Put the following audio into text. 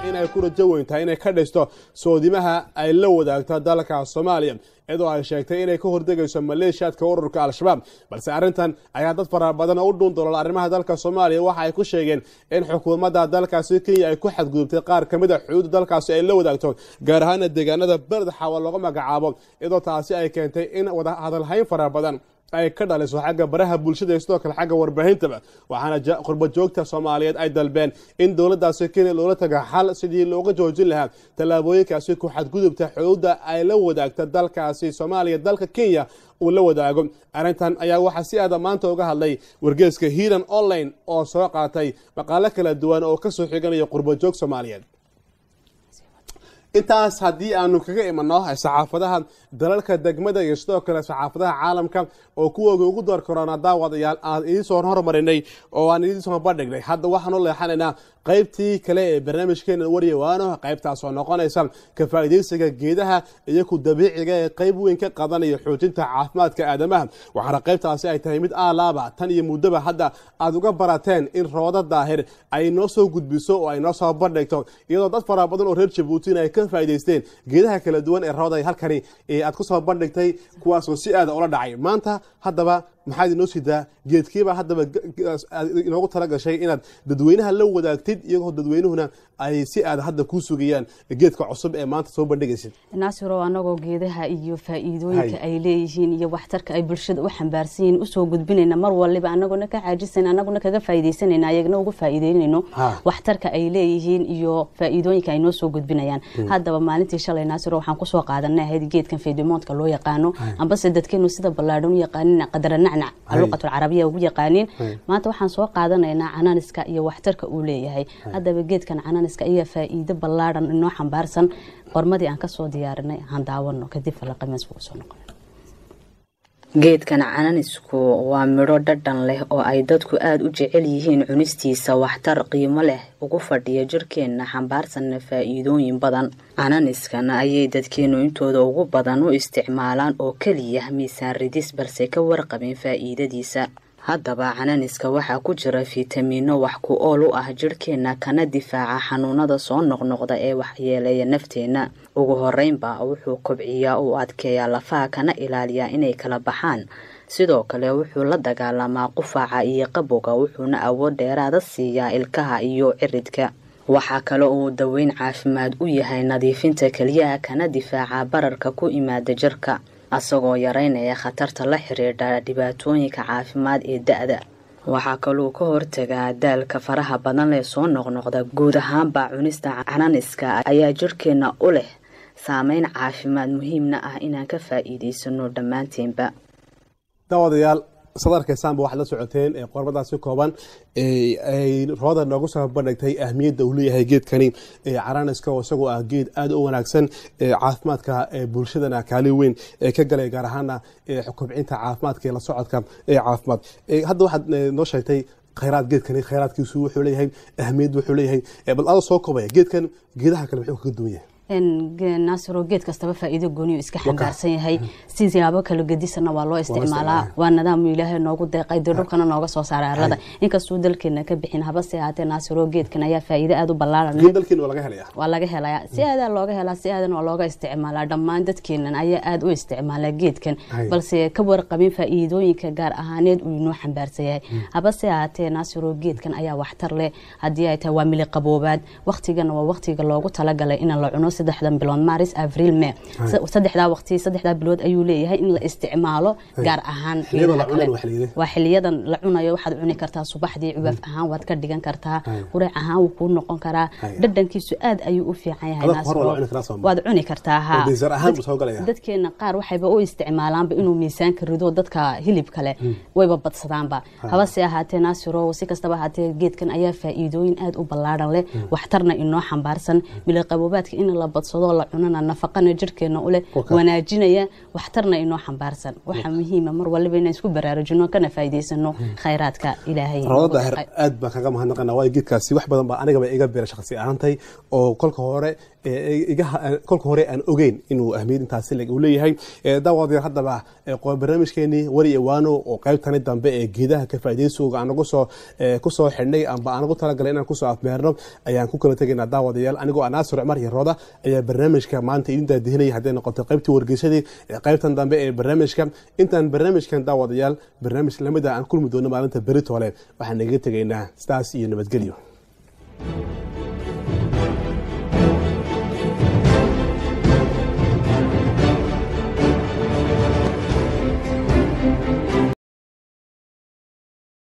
in ay ku rajo weyn tahay inay ka dhisto soodimaha ay la wadaagto dalka soomaaliya iyadoo ay sheegtay inay ka hordegayso maleeshiyaadka ururka al-shabaab balse arrintan ayaa dad fara badan oo u dhuun dolool arrimaha dalka soomaaliya waxa ay ku sheegeen in xukuumadda dalkaasi kenya ay ku xadgudubtay qaar ka mid a xuduudda dalkaasi ay la wadaagto gaar ahaana deegaanada beled xawa looga magacaabo iyadoo taasi ay keentay in wada hadalhayn fara badan ay ka dhaliso xagga baraha bulshada iyo sidoo kale xagga warbaahintaba waxaana qurba joogta soomaaliyeed ay dalbeen in dowladdaasi kenya loola taga xal sidii looga joojin lahaa tallaabooyinkaasi ku xadgudubta xuduudda ay la wadaagta dalkaasi soomaaliya dalka kenya uu la wadaago arrintan ayaa waxaa si aada maanta uga hadlay wargeeska hiiran online oo soo qaatay maqaalo kala duwan oo kasoo xiganaya qurba joog soomaaliyeed intaas haddii aanu kaga imano saxaafadaha dalalka degmada iyo sidoo kale saxaafadaha caalamka oo kuwooga ugu door korona daawadayaal aan idinsoo hormarinay oo aan idinsoo bandhignay hadda waxaanu leexanaynaa qaybtii kale ee barnaamijkeena waryawaano qaybtaas oo noqonaysa ka faa'iidaysiga geedaha iyo ku dabiiciga ee qayb weyn ka qadanaya xoojinta caafimaadka aadamaha waxaana qaybtaasi ay tahay mid aalaaba tan iyo muddaba hadda aad uga barateen in rooda daahir ay noo soo gudbiso oo ay noo soo bandhigto iyadoo dad fara badan oo reer jabuutin ay ka faa'idaysteen geedaha kala duwan ee rooda halkani aad ku soo bandhigtay kuwaasoo si aada ula dhacay maanta haddaba maxaad inoo sidaa geedkiiba haddaba inoogu tala gashay inaad dadweynaha la wadaagtid iyagoo dadweynuhuna ay si aad hadda kuu sugayaan geedka cusub ee maanta soo bandhigaysid naasiro anagoo geedaha iyo faa'iidooyinka ay leeyihiin iyo waxtarka ay bulshada u xambaarsan yihiin usoo gudbinayna mar waliba anaguna ka caajisan anaguna kaga faa'iidaysanayna ayagna ugu faa'iideynayno waxtarka ay leeyihiin iyo faa'iidooyinka ay noo soo gudbinayaan haddaba maalintii shalay naasiro waxaan kusoo qaadanay ahayd geedkan faydemoontka loo yaqaano ambase dadkeenu sida ballaadhan u yaqaanin qadara nacnac luqatul carabiya ugu yaqaaniin maanta waxaan soo qaadanaynaa cananiska iyo waxtarka uu leeyahay haddaba geedkan cananiska ayaa faa'iido ballaadhan inoo xambaarsan qormadii aan kasoo diyaarinay aan daawano kadib falaqameens buu soo noqon geedkan cananisku waa midho dhadhan leh oo ay dadku aada u jecel yihiin cunistiisa waxtar qiimo leh ugu fadhiya jirkeenna xambaarsanna faa'iidooyin badan cananiskan ayay dadkeennu intooda ugu badan u isticmaalaan oo keliya miisaan ridis balse ka warqabin faa'iidadiisa haddaba cananiska waxaa ku jira fitamiino wax ku ool u ah jirhkeenna kana difaaca xanuunada soo noqnoqda ee waxyeeleeya nafteenna ugu horeynba wuxuu kobciyaa uu adkeeyaa lafaha kana ilaaliyaa inay kala baxaan sidoo kale wuxuu la dagaalamaa qufaca iyo qabowga wuxuuna awood dheeraada siiyaa ilkaha iyo ciridka waxaa kale uu daweyn caafimaad u yahay nadiifinta keliyaha kana difaaca bararka ku imaada jirka asagoo yareynaya khatarta la xiriidha dhibaatooyinka caafimaad ee da-da waxaa kaluu ka hortagaa daalka faraha badan lee soo noqnoqda guud ahaanba cunista cananiska ayaa jirhkeenna u leh saameyn caafimaad muhiimna ah inaan ka faa'iidaysano dhammaanteenba daawadayaal sad arkaysaanba waxaad la socoteen ee qormadaasi kooban ay rooda noogu soo bandhigtay ahmiyadda uu leeyahay geedkani caraniska oo isagoo ah geed aada u wanaagsan caafimaadka bulshadana kaalin weyn ka galay gaar ahaana kobcinta caafimaadka iyo la socodka caafimaad hadda waxaad noo sheegtay khayraad geedkani khayraadkiisu wuxuu leeyahay ahmiyad wuxuu leeyahay bal adoo soo kobaya geedkan geedaha kale muxuu kaga duwan yahay naasiro geed kastaba faa'iido gooniyo iska xambaarsan yahay siyaabo kala gedisana waa loo isticmaalaa waa nidaam ilaahay noogu deeqay dee dhulkana nooga soo saaray arlada inkastuu dalkeena ka bixin habase ahaatee naasiro geedkan ayaa faa'iido aada u ballaaran waa laga helaya si aadaa looga helaa si aadan waa looga isticmaalaa dhammaan dadkeenan ayaa aada u isticmaalaa geedkan balse ka warqabin faa'iidooyinka gaar ahaaneed uu inoo xambaarsan yahay habase ahaatee naasiro geedkan ayaa waxtar leh haddii ay tahay waa mili qaboobaad waqtigana waa waqtiga loogu talagalay in la cuno saddexdan bilood maris avril me saddexdaa waqti saddexdaa bilood ayuu leeyahay in la isticmaalo gaar ahaan waa xiliyadan la cunayo waxaad cuni kartaa subaxdii cubaaf ahaan waad ka dhigan kartaa qurac ahaan wuu kuu noqon karaa dhadhankiisu aad ayuu u fiican yahay waad cuni kartaa ha dadkeena qaar waxayba u isticmaalaanba inuu miisaanka rido dadka hilib kale wayba badsadaanba habase ahaatee naasiro si kastaba ahaatee geedkan ayaa faa'iidooyin aad u ballaaran leh waxtarna inoo xambaarsan miliqaboobaadka in la badsadoo la cunana nafaqana jirkeena uleh Okay. wanaajinaya waxtarna inoo xambaarsan waxaa muhiima mar waliba inaan isku baraarujino kana faa'iidaysano khayraadka ilaahay rawda noogu daahir deeqay. aad baan kaga mahadnaqana waayo geedkaasi wax badan baa anigaba iga beera shaqsi ahaantay oo kolka hore ee, iga kolka hore aan ogeyn inuu ahmiyad intaasi leg uu leeyahay Ee, daawadeer haddaba ee, qo- barnaamijkeenii wari iwaano oo qaybtani dambe ee geedaha ka faa'iidaysowga aan nagu soo ee, ku soo xidhnay amba aan ugu talagalay inaan kusoo afmeerno ayaan ku kala tegaynaa daawadayaal anigoo ah naasir cumar iyo rooda ayaa barnaamijka maanta idin daadihinaya hadday noqoto qaybtii wargeysadii ee qaybtan dambe ee barnaamijka intaan barnaamijkan daawadayaal barnaamij lamida aan kulmi doono maalinta beritoole waxaan naga tegaynaa sidaas iyo nabadgelyo